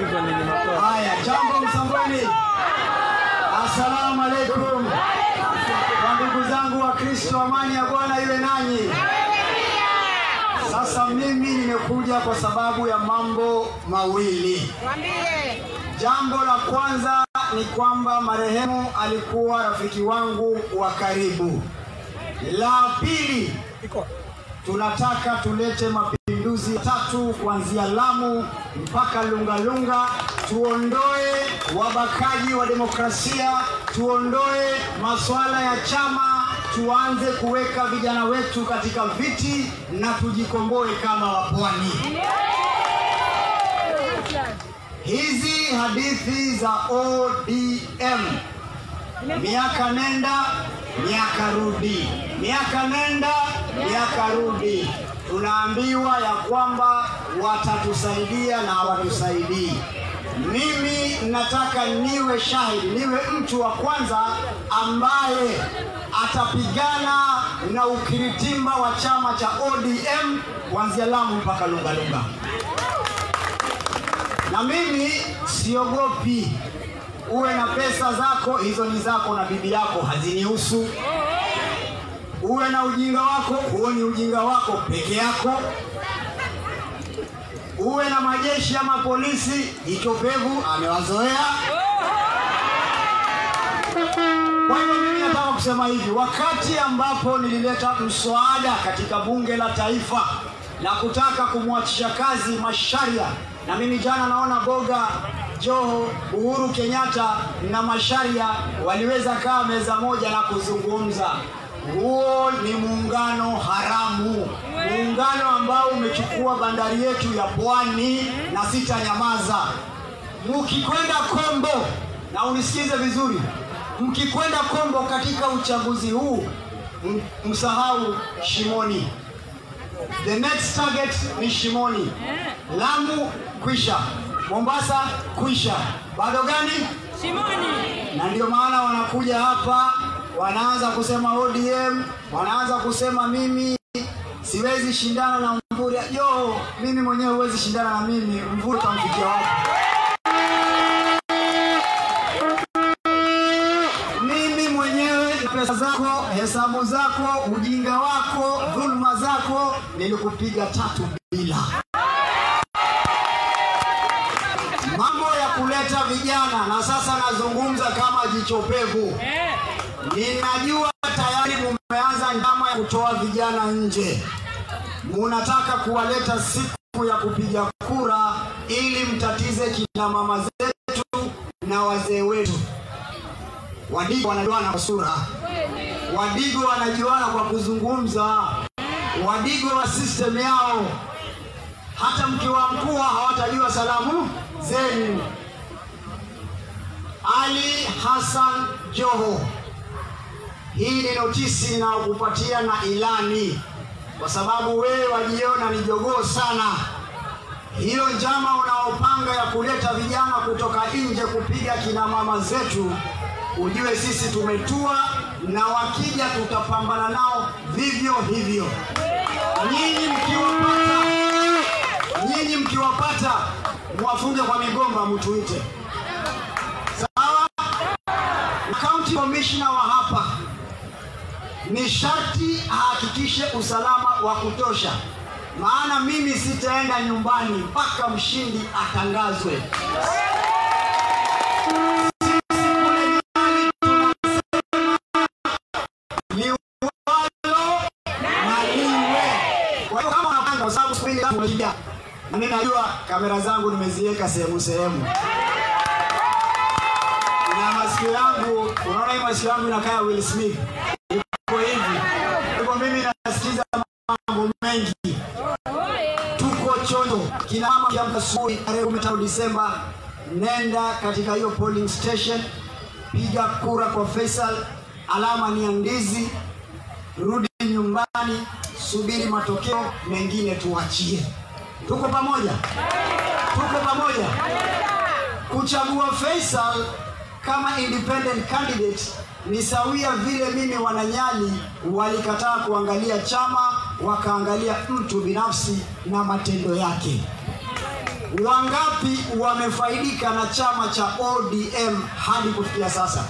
Haya, jambo Msambweni, assalamu alaikum. Kwa ndugu zangu wa Kristo, amani ya Bwana iwe nanyi. Sasa mimi nimekuja kwa sababu ya mambo mawili. Jambo la kwanza ni kwamba marehemu alikuwa rafiki wangu wa karibu. La pili, tunataka tulete mapinduzi tatu kuanzia Lamu mpaka Lungalunga, tuondoe wabakaji wa demokrasia, tuondoe masuala ya chama, tuanze kuweka vijana wetu katika viti na tujikomboe kama wapwani. Hizi hadithi za ODM miaka nenda miaka rudi, miaka nenda miaka rudi, tunaambiwa ya kwamba watatusaidia na hawatusaidii. Mimi nataka niwe shahidi, niwe mtu wa kwanza ambaye atapigana na ukiritimba wa chama cha ODM kuanzia Lamu mpaka Lungalunga na mimi siogopi. Uwe na pesa zako, hizo ni zako na bibi yako, hazinihusu. Uwe na ujinga wako, huo ni ujinga wako peke yako. Uwe na majeshi ama polisi, hicho pevu amewazoea. Kwa hiyo mimi nataka kusema hivi, wakati ambapo nilileta mswada katika bunge la taifa la kutaka kumwachisha kazi Masharia, na mimi jana naona Boga Joho, Uhuru Kenyatta na Masharia waliweza kaa meza moja na kuzungumza. Huo ni muungano haramu, muungano ambao umechukua bandari yetu ya Pwani na sitanyamaza. Mkikwenda Kombo, na unisikize vizuri, mkikwenda Kombo katika uchaguzi huu, m- msahau Shimoni. The next target ni Shimoni. Lamu kwisha, Mombasa kwisha, bado gani? Shimoni. na ndio maana wanakuja hapa wanaanza kusema ODM, wanaanza kusema mimi siwezi shindana na Mvuri. Yo, mimi mwenyewe huwezi shindana na mimi. Mvuri utamfikia wapi? Mimi mwenyewe pesa zako, hesabu zako, ujinga wako, dhuluma zako, nilikupiga tatu bila. Mambo ya kuleta vijana, na sasa nazungumza kama jichopevu. Eh. Ninajua tayari mumeanza njama ya kutoa vijana nje, munataka kuwaleta siku ya kupiga kura ili mtatize kina mama zetu na wazee wetu. Wadigo wanajuana kwa sura, Wadigo wanajuana kwa kuzungumza, Wadigo wa system yao. Hata mkiwa mkuu hawatajua salamu zenu. Ali Hassan Joho, hii ni notisi inayokupatia na ilani, kwa sababu wewe wajiona ni jogoo sana. Hiyo njama unaopanga ya kuleta vijana kutoka nje kupiga kina mama zetu, ujue sisi tumetua, na wakija tutapambana nao vivyo hivyo. Nyinyi mkiwapata, nyinyi mkiwapata, mwafunge kwa migomba, mtuite sawa. County commissioner wa hapa ni sharti ahakikishe usalama wa kutosha, maana mimi sitaenda nyumbani mpaka mshindi atangazwe. Sisi kule nyumbani tunasema liwalo na liwe. Kwa hiyo kama unapanga, kwa sababu siku hili umekuja, na mimi najua kamera zangu nimeziweka sehemu sehemu na masikio yangu, unaona hii masikio yangu inakaa Will Smith iko hivi. Kwa hivyo mimi nasikiza mambo mengi. Tuko chonjo, kina mama kiamka asubuhi tarehe 15 Disemba, nenda katika hiyo polling station, piga kura kwa Faisal, alama ni ya ndizi, rudi nyumbani, subiri matokeo mengine tuachie. Tuko pamoja, tuko pamoja kuchagua Faisal kama independent candidate ni sawia vile mimi wananyali walikataa kuangalia chama wakaangalia mtu binafsi na matendo yake. Wangapi wamefaidika na chama cha ODM hadi kufikia sasa?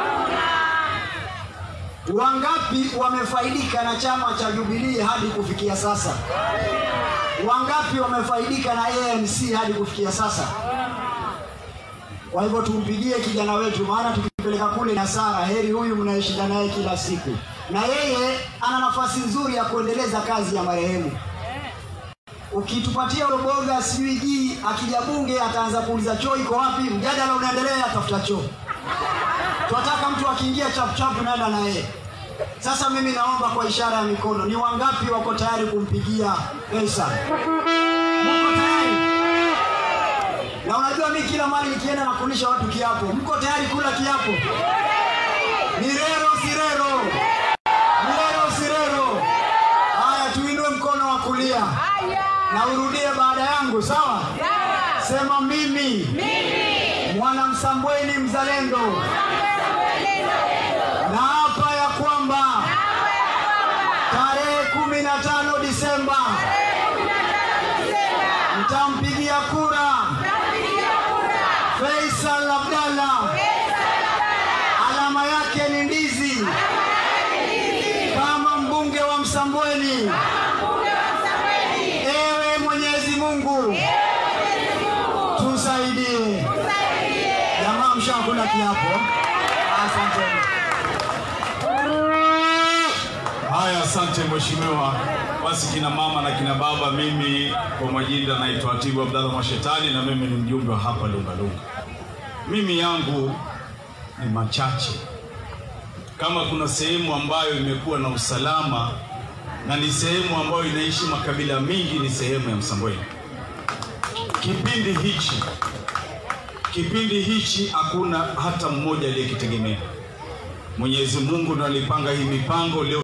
Wangapi wamefaidika na chama cha Jubilee hadi kufikia sasa? Wangapi wamefaidika na ANC hadi kufikia sasa? Kwa hivyo tumpigie kijana wetu, maana tukipeleka kule na Sara, heri huyu mnayeshinda naye kila siku, na yeye ana nafasi nzuri ya kuendeleza kazi ya marehemu. Ukitupatia Roboga sijui jii akija bunge ataanza kuuliza choo iko wapi, mjadala unaendelea, tafuta choo. Tunataka mtu akiingia chapuchapu naenda na yeye. Sasa mimi naomba kwa ishara ya mikono, ni wangapi wako tayari kumpigia pesa? Mko tayari? Na unajua mimi kila mali nikienda nakulisha watu kiapo. Mko tayari kula kiapo? Ni rero sirero, ni rero sirero. Haya, tuinue mkono wa kulia na urudie baada yangu, sawa? Sema mimi, mwana Msambweni mzalendo, na hapa ya kwamba tarehe kumi na tano Disemba mtampigia kura Faisal Abdalla, alama yake ni ndizi, kama mbunge wa Msambweni. Ewe Mwenyezi Mungu tusaidie. Jamaa, mshakula kiapo. Asante. Haya, asante mheshimiwa. Basi kina mama na kina baba, mimi kwa majina naitwa Atibu Abdalla Mwashetani na mimi ni mjumbe wa hapa Lungalunga. Mimi yangu ni machache. Kama kuna sehemu ambayo imekuwa na usalama na ni sehemu ambayo inaishi makabila mingi, ni sehemu ya Msambweni. Kipindi hichi kipindi hichi hakuna hata mmoja aliyekitegemea. Mwenyezi Mungu ndo alipanga hii mipango leo